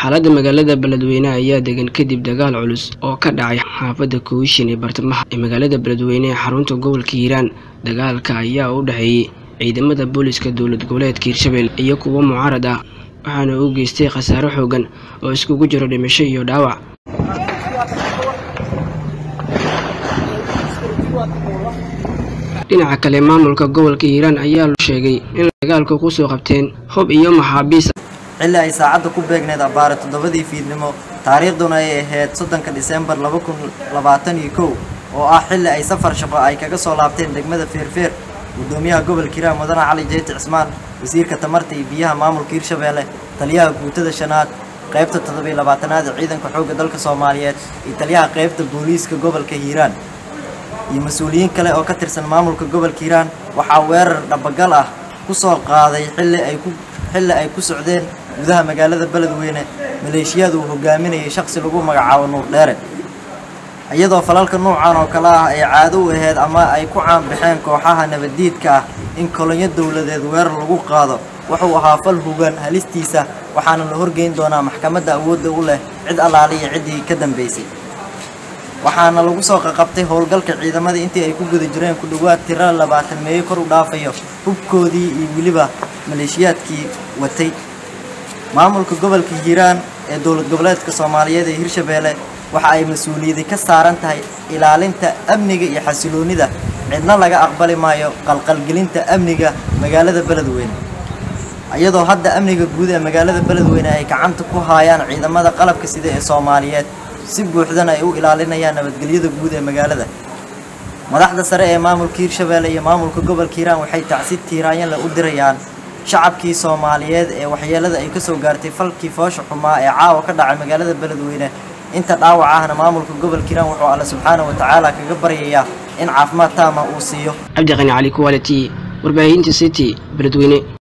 xaaladda magaalada beledweyne ayaa degan kadib dagaal culus oo ka dhacay xaafadda kowishin ee bartamaha ee magaalada beledweyne ee xarunta gobolka hiiraan dagaalka ayaa u dhexeeyey ciidamada booliska dowlad goboleedka hiirshabelle iyo kuwo mucaarad ah waxaana uu geystay khasaaro xoogan oo iskugu jiro dhimasho iyo dhaawac dhinaca kale maamulka gobolka hiiraan ayaa sheegay in dagaalku kusoo qabteen hub iyo maxaabiis xilli ay saacadda ku beegneed abbaare toddobadii fiidnimo taariikhduna ay ahayd soddonka disembar laba kun labaatan iyo kow oo ah xilli ay safar shaqo ay kaga soo laabteen degmada feerfeer guddoomiyaha gobolka hiiraan mudane cali jeyti cismaan wasiirka tamarta iyo biyaha maamulka hiirshabeelle taliyaha guutada shanaad qaybta toddobiyo labaatanaad ee ciidanka xoogga dalka soomaaliyeed iyo taliyaha qaybta booliiska gobolka hiiraan iyo mas-uuliyiin kale oo ka tirsan maamulka gobolka hiiraan waxaa weerar dhabagal ah ku soo qaaday xilli ay ku xilli ay ku socdeen gudaha magaalada beledweyne maleeshiyada uu hogaaminayay shakhsi lagu magacaabo nuur dheere iyadoo falalka nuucan oo kale ah ay caado u ahayd ama ay ku caanbaxeen kooxaha nabaddiidka ah in kolonyo dowladeed weerar lagu qaado wuxuu ahaa fal hugan halistiisa waxaana la horgeyn doonaa maxkamadda awoodda u leh cid allaaliya ciddii ka dambaysay waxaana lagu soo qaqabtay howlgalka ciidamada intii ay ku guda jireen ku dhowaad tiro labaatan meeyo kor u dhaafayo hubkoodii iyo weliba maleeshiyaadkii watay maamulka gobolka hiiraan ee dowlad goboleedka soomaaliyeed ee hirshabeelle waxa ay mas-uuliyadi ka saaran tahay ilaalinta amniga iyo xasiloonnida cidna laga aqbali maayo qalqalgelinta amniga magaalada beledweyne iyadoo hadda amniga guud ee magaalada beledweyne ay gacanta ku haayaan ciidamada qalabka sida ee soomaaliyeed si buuxdana ay u ilaalinayaan nabadgelyada guud ee magaalada madaxda sare ee maamulka hiirshabeelle iyo maamulka gobolka hiiraan waxay tacsi tiiraanyanle u dirayaan shacabkii soomaaliyeed ee waxyeelada ay kasoo gaartay falkii foosha xumaa ee caawa ka dhacay magaalada beledweyne inta dhaawac ahna maamulka gobolka hiiraan wuxuu alle subxaana wa tacaala kaga baryayaa in caafimaad taama uu siiyo cabdiqani cali kuwaliti warbaahinta city beledweyne